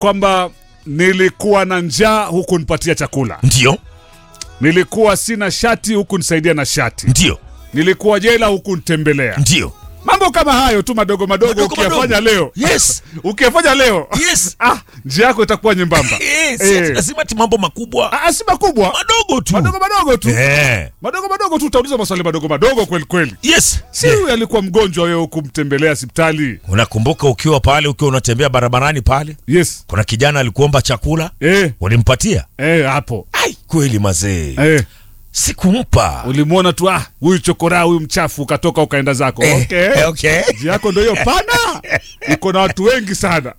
kwamba nilikuwa na njaa huku nipatia chakula, Ndio, nilikuwa sina shati huku nisaidia na shati, ndio, nilikuwa jela huku nitembelea. ndio. Mambo kama hayo tu madogo madogo, Madogo ukiyafanya madogo. leo Yes. ukiyafanya leo Yes. ah, njia yako itakuwa nyembamba. Eh, si Eh. ati lazima ti mambo makubwa. Ah, si makubwa, Madogo tu. madogo madogo tu, Eh. madogo madogo tu, utauliza maswali madogo madogo kweli kweli. Yes. Si huyu alikuwa mgonjwa, wewe hukumtembelea hospitali? Unakumbuka ukiwa pale ukiwa unatembea barabarani pale, Yes. kuna kijana alikuomba chakula, Eh, ulimpatia? eh, hapo Ai, kweli mazee. eh, Sikumpa. ulimwona tu, ah, huyu chokora, huyu mchafu, ukatoka ukaenda zako. Eh, Okay. okay. Njia yako ndio hiyo pana, iko na watu wengi sana.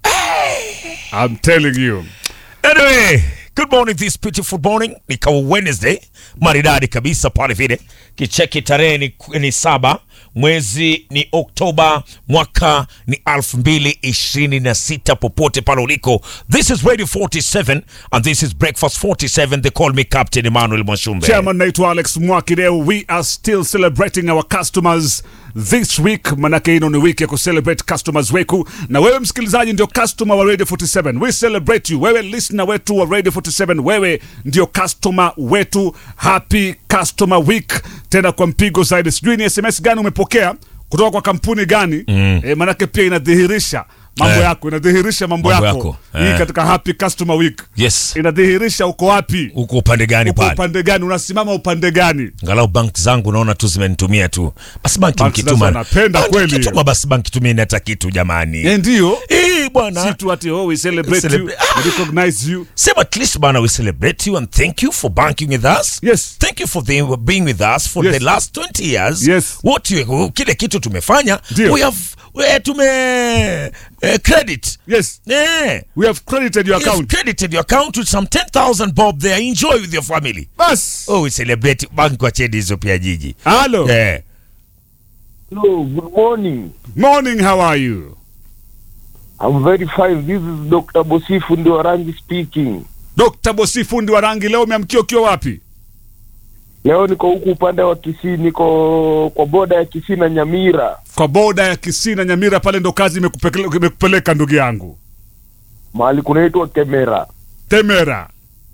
I'm telling you. Anyway, good morning this beautiful morning. Ni kawa Wednesday, maridadi kabisa pale vile. Kicheki tarehe ni, ni saba, mwezi ni Oktoba, mwaka ni elfu mbili ishirini na sita popote pale uliko. This is Radio 47 and this is Breakfast 47. They call me Captain Emmanuel Mwashumbe. Chairman naitwa Alex Mwakideu. We are still celebrating our customers this week, manake ino ni wiki ya kucelebrate customers weku, na wewe msikilizaji ndio customer wa Radio 47. We celebrate you. Wewe listener wetu wa Radio 47, wewe ndio customer wetu. Happy customer week, tena kwa mpigo zaidi. Sijui ni SMS gani umepokea kutoka kwa kampuni gani? Mm. E, manake pia inadhihirisha mambo Eh. yako, inadhihirisha mambo, Mambo yako, yako. hii Eh. katika happy customer week Yes. inadhihirisha uko wapi, Uko upande gani uko pale? upande gani, unasimama upande gani. Angalau bank zangu naona tu zimenitumia tu. Basi banki Bank nazo mkituma. wanapenda Banki kweli. mkituma basi banki tumie hata kitu jamani. Eh, ndio Eh, bwana. si tu ati oh, we celebrate you, Celebrate- we recognize you. Sema at least bana we celebrate you and thank you for banking with us. Yes. Thank you for the, being with us for Yes. the last 20 years. Yes. What you, kile kitu tumefanya. Ndio. We have we, tume eh, credit. Yes, Eh. we have credited your We have account. credited your account with some 10,000 bob there. Enjoy with your family. Bas. Oh, we celebrate bank wacheni hizo pia jiji. Hello. Eh. Hello, good morning. Morning, how are you? I'm very fine. This is Dr. Bosifu Ndiorangi speaking. Dr. Bosi fundi wa rangi, leo umeamkia ukiwa wapi? Leo niko huku upande wa Kisii, niko kwa boda ya Kisii na Nyamira, Kwa boda ya Kisii na Nyamira pale ndo kazi imekupeleka imekupeleka ndugu yangu. mahali kunaitwa Kemera. Temera.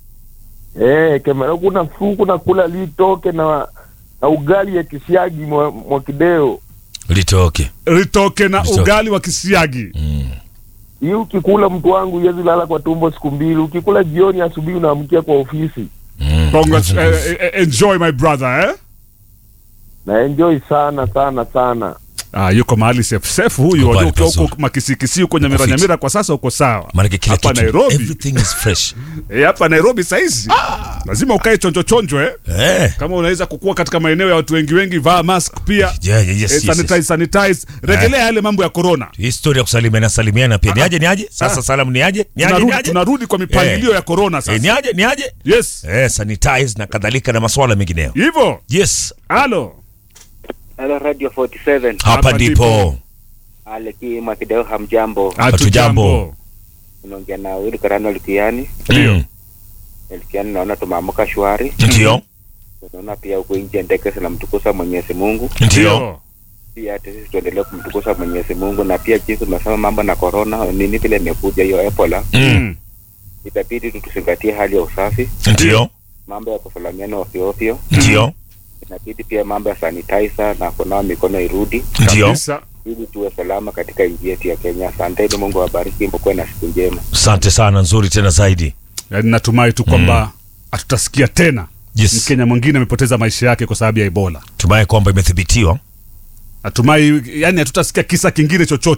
Eh, Kemera kuna fuku na kula litoke na na ugali ya kisiagi mwa, mwa kideo. Litoke. Ritoke na Ritoke. ugali wa kisiagi. Hii ukikula mtu wangu huwezi lala kwa tumbo siku mbili. Ukikula jioni, asubuhi unaamkia kwa ofisi. Mm. Congrats, eh, eh, enjoy my brother eh? Na enjoy sana sana sana. Ah, yuko mahali safe safe huyu. Yuko Wajua mahali ukiwa pazuri. huko makisikisi huko Nyamira Uko fit. Nyamira kwa sasa uko sawa. Maanake kila Hapa kitu Nairobi. everything is fresh. Eh, hapa Nairobi saizi lazima ukae chonjo chonjo eh? eh. Kama unaweza kukua katika maeneo ya watu wengi wengi, vaa mask pia. Yeah, yeah, yes, eh, yes, sanitize, yes. sanitize. Rejelea yale mambo ya corona. historia ya kusalimiana salimiana pia ni aje ni aje sasa Ah. salamu ni aje ni aje ni Tunarudi, aje tunarudi kwa mipangilio ya corona Eh, ni sasa. aje ni aje Yes. eh sanitize na kadhalika na masuala mengineyo Hivyo. yes Halo. Hello Radio 47. hapa Hapa ndipo ndipo. Aleki Mwakideo hamjambo. Hatujambo. Unaongea na Willy Karano Likiani. Mm. Likiani naona tumeamka shwari. ndio Naona pia huko nje ndege zinamtukuza Mwenyezi Mungu. ndio Pia hata sisi tuendelee kumtukuza Mwenyezi Mungu na pia jinsi tumesema mambo na corona nini vile imekuja hiyo Ebola. Mm. Itabidi tu tuzingatie hali ya usafi, ndio mambo ya kusalamiana ovyo ovyo. ndio Inabidi pia mambo ya sanitizer na kunawa mikono irudi ndio Kabisa. ili tuwe salama katika nchi yetu ya Kenya. Asanteni, Mungu awabariki, mkuwe na siku njema. asante sana nzuri tena zaidi Yaani natumai tu kwamba hatutasikia tena yes Mkenya mwingine amepoteza maisha yake kwa sababu ya Ebola. tumaye kwamba imethibitiwa Natumai yani hatutasikia kisa kingine chochote